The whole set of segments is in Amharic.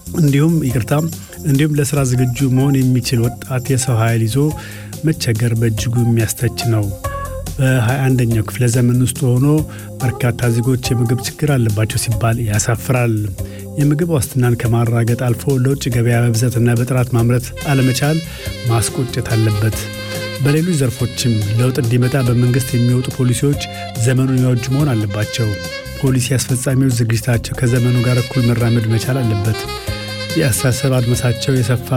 እንዲሁም ይቅርታ እንዲሁም ለስራ ዝግጁ መሆን የሚችል ወጣት የሰው ኃይል ይዞ መቸገር በእጅጉ የሚያስተች ነው። በ21ኛው ክፍለ ዘመን ውስጥ ሆኖ በርካታ ዜጎች የምግብ ችግር አለባቸው ሲባል ያሳፍራል። የምግብ ዋስትናን ከማራገጥ አልፎ ለውጭ ገበያ በብዛትና በጥራት ማምረት አለመቻል ማስቆጨት አለበት። በሌሎች ዘርፎችም ለውጥ እንዲመጣ በመንግሥት የሚወጡ ፖሊሲዎች ዘመኑን የዋጁ መሆን አለባቸው። ፖሊሲ አስፈጻሚዎች ዝግጅታቸው ከዘመኑ ጋር እኩል መራመድ መቻል አለበት። የአስተሳሰብ አድማሳቸው የሰፋ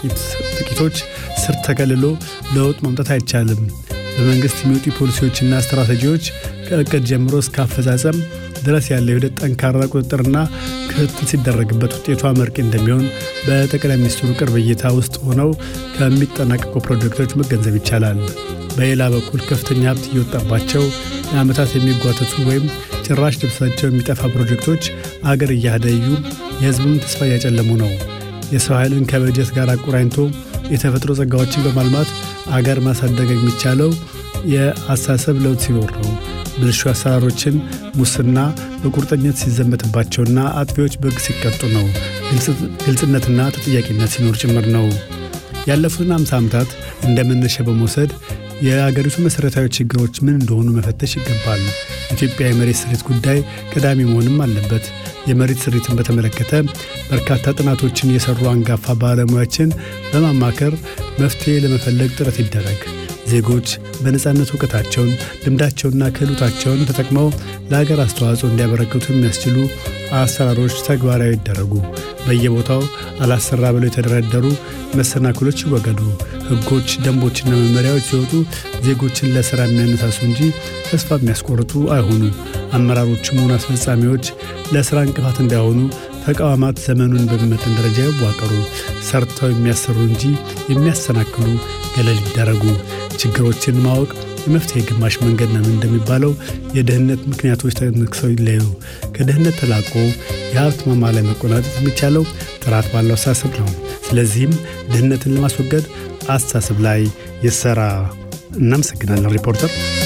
ጥቂቶች ስር ተከልሎ ለውጥ ማምጣት አይቻልም። በመንግሥት የሚወጡ ፖሊሲዎችና ስትራቴጂዎች ከእቅድ ጀምሮ እስከ አፈጻጸም ድረስ ያለው ሂደት ጠንካራ ቁጥጥርና ክትትል ሲደረግበት ውጤቷ አመርቂ እንደሚሆን በጠቅላይ ሚኒስትሩ ቅርብ እይታ ውስጥ ሆነው ከሚጠናቀቁ ፕሮጀክቶች መገንዘብ ይቻላል። በሌላ በኩል ከፍተኛ ሀብት እየወጣባቸው ለዓመታት የሚጓተቱ ወይም ጭራሽ ልብሳቸው የሚጠፋ ፕሮጀክቶች አገር እያደዩ የሕዝቡን ተስፋ እያጨለሙ ነው። የሰው ኃይልን ከበጀት ጋር አቆራኝቶ የተፈጥሮ ጸጋዎችን በማልማት አገር ማሳደግ የሚቻለው የአስተሳሰብ ለውጥ ሲኖር ነው። ብልሹ አሰራሮችን፣ ሙስና በቁርጠኝነት ሲዘመትባቸውና አጥፊዎች በሕግ ሲቀጡ ነው። ግልጽነትና ተጠያቂነት ሲኖር ጭምር ነው። ያለፉትን አምሳ ዓመታት እንደ መነሻ በመውሰድ የአገሪቱ መሠረታዊ ችግሮች ምን እንደሆኑ መፈተሽ ይገባል። ኢትዮጵያ የመሬት ስሪት ጉዳይ ቀዳሚ መሆንም አለበት። የመሬት ስሪትን በተመለከተ በርካታ ጥናቶችን የሰሩ አንጋፋ ባለሙያዎችን በማማከር መፍትሔ ለመፈለግ ጥረት ይደረግ። ዜጎች በነፃነት እውቀታቸውን፣ ልምዳቸውንና ክህሎታቸውን ተጠቅመው ለሀገር አስተዋጽኦ እንዲያበረክቱ የሚያስችሉ አሰራሮች ተግባራዊ ይደረጉ። በየቦታው አላሰራ ብለው የተደረደሩ መሰናክሎች ይወገዱ። ሕጎች፣ ደንቦችና መመሪያዎች ሲወጡ ዜጎችን ለሥራ የሚያነሳሱ እንጂ ተስፋ የሚያስቆርጡ አይሆኑ። አመራሮችም ሆኑ አስፈጻሚዎች ለሥራ እንቅፋት እንዳይሆኑ ተቋማት ዘመኑን በሚመጥን ደረጃ ይዋቀሩ። ሰርተው የሚያሰሩ እንጂ የሚያሰናክሉ ገለል ይደረጉ። ችግሮችን ማወቅ የመፍትሄ ግማሽ መንገድ ነው እንደሚባለው የድህነት ምክንያቶች ተነክሰው ይለዩ። ከድህነት ተላቆ የሀብት ማማ ላይ መቆናጠጥ የሚቻለው ጥራት ባለው አስተሳሰብ ነው። ስለዚህም ድህነትን ለማስወገድ አስተሳሰብ ላይ ይሰራ። እናመሰግናለን ሪፖርተር